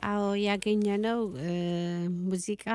አዎ ያገኘነው ሙዚቃ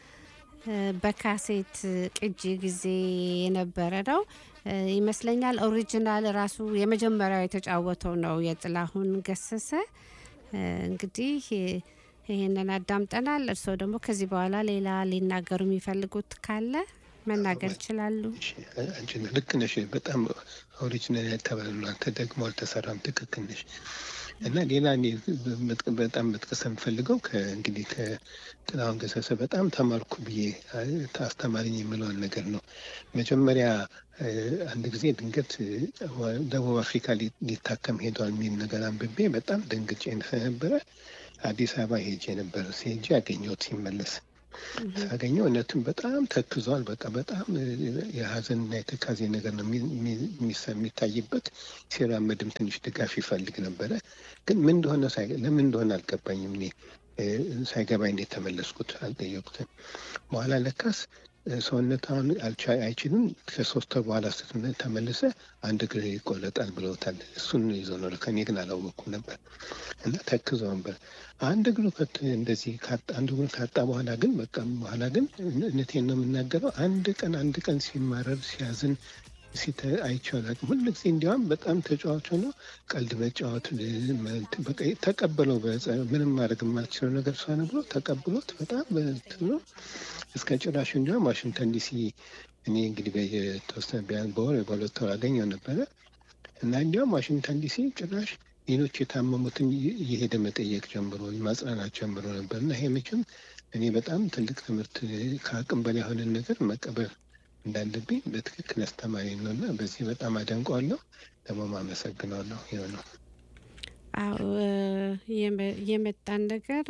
በካሴት ቅጂ ጊዜ የነበረ ነው ይመስለኛል። ኦሪጂናል ራሱ የመጀመሪያው የተጫወተው ነው የጥላሁን ገሰሰ። እንግዲህ ይህንን አዳምጠናል። እርስዎ ደግሞ ከዚህ በኋላ ሌላ ሊናገሩ የሚፈልጉት ካለ መናገር ይችላሉ። አንቺ ልክ ነሽ። በጣም ኦሪጂናል ያልተባለ ነው። አንተ ደግሞ አልተሰራም። ትክክል ነሽ። እና ሌላ እኔ በጣም መጥቀስ የምፈልገው እንግዲህ ከጥላሁን ገሰሰ በጣም ተማርኩ ብዬ አስተማሪኝ የምለውን ነገር ነው። መጀመሪያ አንድ ጊዜ ድንገት ደቡብ አፍሪካ ሊታከም ሄዷል የሚል ነገር አንብቤ በጣም ደንግጬ ስለነበረ አዲስ አበባ ሄጄ ነበር። ሲሄጄ ያገኘሁት ሲመለስ ሳገኘው እውነትም በጣም ተክዟል። በቃ በጣም የሀዘንና የተካዜ ነገር ነው የሚታይበት። ሲራመድም ትንሽ ድጋፍ ይፈልግ ነበረ። ግን ምን እንደሆነ ለምን እንደሆነ አልገባኝም። እኔ ሳይገባኝ እንዴት ተመለስኩት አልጠየቁትም። በኋላ ለካስ ሰውነት አሁን አይችልም። ከሶስት ወር በኋላ ተመልሰ አንድ እግር ይቆረጣል ብለውታል። እሱን ይዞ ነው። ከኔ ግን አላወቅኩም ነበር እና ተክዞ ነበር። አንድ እግሩ እንደዚህ አንድ እግሩ ካጣ በኋላ ግን በቃ በኋላ ግን እውነቴን ነው የምናገረው። አንድ ቀን አንድ ቀን ሲማረር ሲያዝን አይቼው አላውቅም። ሁሉ ጊዜ እንዲያውም በጣም ተጫዋች ሆኖ ቀልድ መጫወት በቃ ተቀበለው። ምንም ማድረግ የማልችለው ነገር ስለሆነ ብሎ ተቀብሎት በጣም በእንትን ነው እስከ ጭራሽ እንዲያውም ዋሽንግተን ዲሲ እኔ እንግዲህ በተወሰነ ቢያንስ በወር በሁለት ወር አገኘው ነበረ እና እንዲያውም ዋሽንግተን ዲሲ ጭራሽ ሌሎች የታመሙትን እየሄደ መጠየቅ ጀምሮ ማጽናናት ጀምሮ ነበር እና ይሄ መቼም እኔ በጣም ትልቅ ትምህርት ከአቅም በላይ የሆነን ነገር መቀበል እንዳለብኝ በትክክል አስተማሪ ነው እና በዚህ በጣም አደንቀዋለሁ። ደግሞ ማመሰግነዋለሁ። ይኸው ነው። አዎ የመጣን ነገር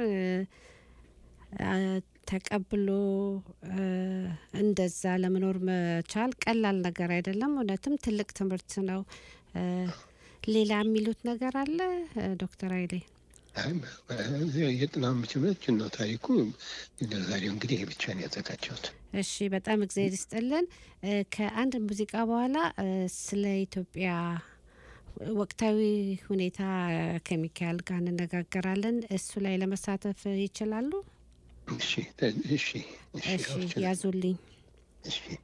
ተቀብሎ እንደዛ ለመኖር መቻል ቀላል ነገር አይደለም። እውነትም ትልቅ ትምህርት ነው። ሌላ የሚሉት ነገር አለ ዶክተር ኃይሌ? የጥላሁን ምችሎች ነው ታሪኩ። ለዛሬው እንግዲህ ይህ ብቻ ነው ያዘጋጀሁት። እሺ፣ በጣም እግዚአብሔር ይስጥልን። ከአንድ ሙዚቃ በኋላ ስለ ኢትዮጵያ ወቅታዊ ሁኔታ ከሚካኤል ጋር እንነጋገራለን። እሱ ላይ ለመሳተፍ ይችላሉ? እሺ፣ እሺ፣ እሺ፣ ያዙልኝ። እሺ